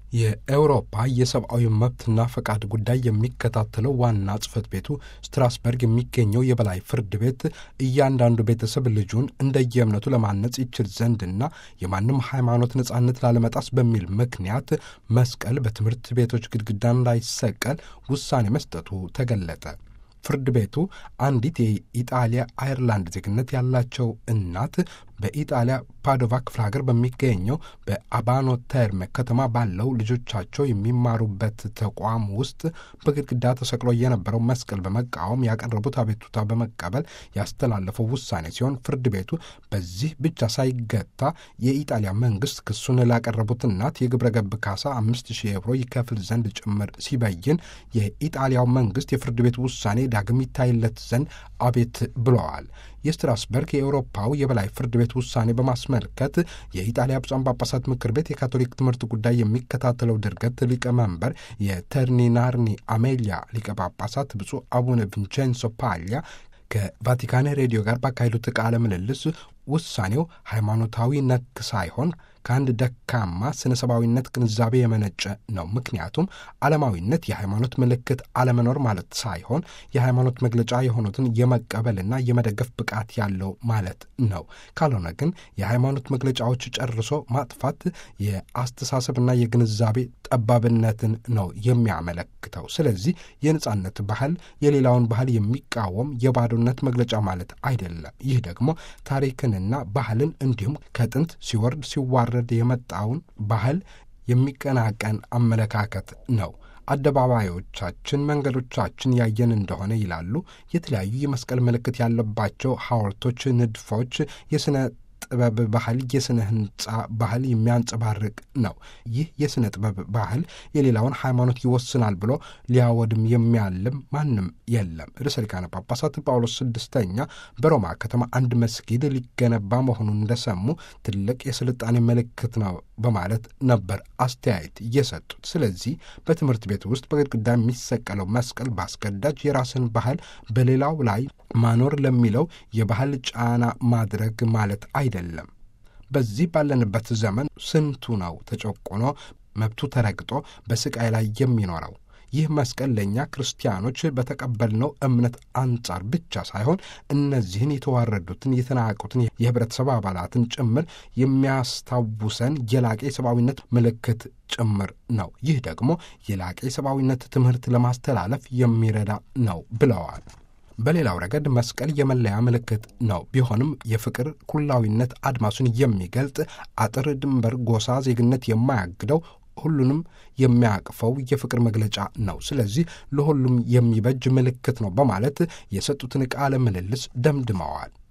የአውሮፓ የሰብአዊ መብትና ፈቃድ ጉዳይ የሚከታተለው ዋና ጽሕፈት ቤቱ ስትራስበርግ የሚገኘው የበላይ ፍርድ ቤት እያንዳንዱ ቤተሰብ ልጁን እንደየእምነቱ ለማነጽ ይችል ዘንድና የማንም ሃይማኖት ነጻነት ላለመጣስ በሚል ምክንያት መስቀል በትምህርት ቤቶች ግድግዳ እንዳይሰቀል ውሳኔ መስጠቱ ተገለጠ። ፍርድ ቤቱ አንዲት የኢጣሊያ አየርላንድ ዜግነት ያላቸው እናት በኢጣሊያ ፓዶቫ ክፍለ ሀገር በሚገኘው በአባኖ ተርሜ ከተማ ባለው ልጆቻቸው የሚማሩበት ተቋም ውስጥ በግድግዳ ተሰቅሎ የነበረው መስቀል በመቃወም ያቀረቡት አቤቱታ በመቀበል ያስተላለፈው ውሳኔ ሲሆን ፍርድ ቤቱ በዚህ ብቻ ሳይገታ የኢጣሊያ መንግስት ክሱን ላቀረቡት እናት የግብረ ገብ ካሳ አምስት ሺህ ኤውሮ ይከፍል ዘንድ ጭምር ሲበይን የኢጣሊያው መንግስት የፍርድ ቤቱ ውሳኔ ዳግም ይታይለት ዘንድ አቤት ብለዋል። የስትራስበርግ የአውሮፓው የበላይ ፍርድ ቤት ውሳኔ በማስመልከት የኢጣሊያ ብፁዓን ጳጳሳት ምክር ቤት የካቶሊክ ትምህርት ጉዳይ የሚከታተለው ድርገት ሊቀመንበር የተርኒናርኒ አሜሊያ ሊቀ ጳጳሳት ብፁዕ አቡነ ቪንቼንሶ ፓሊያ ከቫቲካን ሬዲዮ ጋር ባካሄዱት ቃለ ምልልስ ውሳኔው ሃይማኖታዊ ነክ ሳይሆን ከአንድ ደካማ ስነ ሰብአዊነት ግንዛቤ የመነጨ ነው። ምክንያቱም ዓለማዊነት የሃይማኖት ምልክት አለመኖር ማለት ሳይሆን የሃይማኖት መግለጫ የሆኑትን የመቀበልና የመደገፍ ብቃት ያለው ማለት ነው። ካልሆነ ግን የሃይማኖት መግለጫዎች ጨርሶ ማጥፋት የአስተሳሰብና የግንዛቤ ጠባብነትን ነው የሚያመለክተው። ስለዚህ የነጻነት ባህል የሌላውን ባህል የሚቃወም የባዶነት መግለጫ ማለት አይደለም። ይህ ደግሞ ታሪክንና ባህልን እንዲሁም ከጥንት ሲወርድ ሲዋረድ የመጣውን ባህል የሚቀናቀን አመለካከት ነው። አደባባዮቻችን፣ መንገዶቻችን ያየን እንደሆነ ይላሉ የተለያዩ የመስቀል ምልክት ያለባቸው ሐውልቶች፣ ንድፎች የሥነ ጥበብ ባህል የሥነ ሕንፃ ባህል የሚያንጸባርቅ ነው። ይህ የሥነ ጥበብ ባህል የሌላውን ሃይማኖት ይወስናል ብሎ ሊያወድም የሚያልም ማንም የለም። ርዕሰ ሊቃነ ጳጳሳት ጳውሎስ ስድስተኛ በሮማ ከተማ አንድ መስጊድ ሊገነባ መሆኑን እንደሰሙ ትልቅ የስልጣኔ ምልክት ነው በማለት ነበር አስተያየት የሰጡት። ስለዚህ በትምህርት ቤት ውስጥ በግድግዳ የሚሰቀለው መስቀል በአስገዳጅ የራስን ባህል በሌላው ላይ ማኖር ለሚለው የባህል ጫና ማድረግ ማለት አይደለም። በዚህ ባለንበት ዘመን ስንቱ ነው ተጨቆኖ መብቱ ተረግጦ በስቃይ ላይ የሚኖረው? ይህ መስቀል ለእኛ ክርስቲያኖች በተቀበልነው እምነት አንጻር ብቻ ሳይሆን እነዚህን የተዋረዱትን የተናቁትን የህብረተሰብ አባላትን ጭምር የሚያስታውሰን የላቀ የሰብአዊነት ምልክት ጭምር ነው። ይህ ደግሞ የላቀ የሰብአዊነት ትምህርት ለማስተላለፍ የሚረዳ ነው ብለዋል። በሌላው ረገድ መስቀል የመለያ ምልክት ነው። ቢሆንም የፍቅር ኩላዊነት አድማሱን የሚገልጥ አጥር፣ ድንበር፣ ጎሳ፣ ዜግነት የማያግደው ሁሉንም የሚያቅፈው የፍቅር መግለጫ ነው። ስለዚህ ለሁሉም የሚበጅ ምልክት ነው በማለት የሰጡትን ቃለ ምልልስ ደምድመዋል።